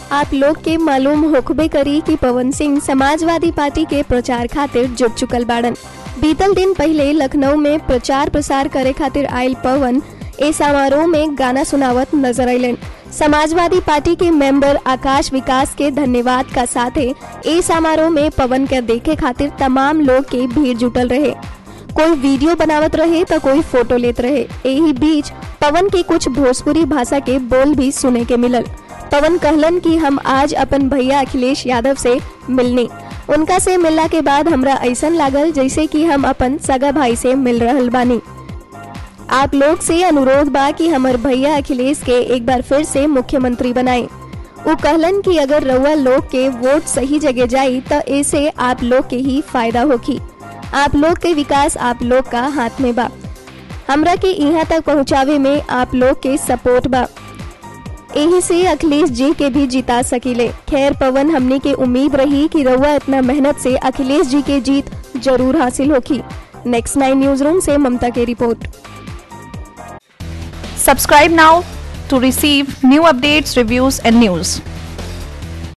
आप लोग के मालूम होखबे करी कि पवन सिंह समाजवादी पार्टी के प्रचार खातिर जुट चुकल बाड़न बीतल दिन पहले लखनऊ में प्रचार प्रसार करे खातिर आयल पवन ए समारोह में गाना सुनावत नजर अलन समाजवादी पार्टी के मेंबर आकाश विकास के धन्यवाद का साथे ए समारोह में पवन के देखे खातिर तमाम लोग के भीड़ जुटल रहे कोई वीडियो बनावत रहे तो कोई फोटो लेत रहे यही बीच पवन के कुछ भोजपुरी भाषा के बोल भी सुने के मिलल पवन कहलन कि हम आज अपन भैया अखिलेश यादव से मिलनी उनका से मिलला के बाद हमरा ऐसा लागल जैसे कि हम अपन सगा भाई से मिल रहल बानी आप लोग से अनुरोध बा कि हमर भैया अखिलेश के एक बार फिर से मुख्यमंत्री बनाए वो कहलन कि अगर रउआ लोग के वोट सही जगह जाई तो ऐसे आप लोग के ही फायदा होगी आप लोग के विकास आप लोग का हाथ में बा हमरा के यहाँ तक पहुँचावे में आप लोग के सपोर्ट बा यही से अखिलेश जी के भी जिता सकीले खैर पवन हमने के उम्मीद रही कि रउआ इतना मेहनत से अखिलेश जी के जीत जरूर हासिल होगी नेक्स्ट नाइन न्यूज रूम से ममता की report Subscribe now to receive new updates, reviews, and news.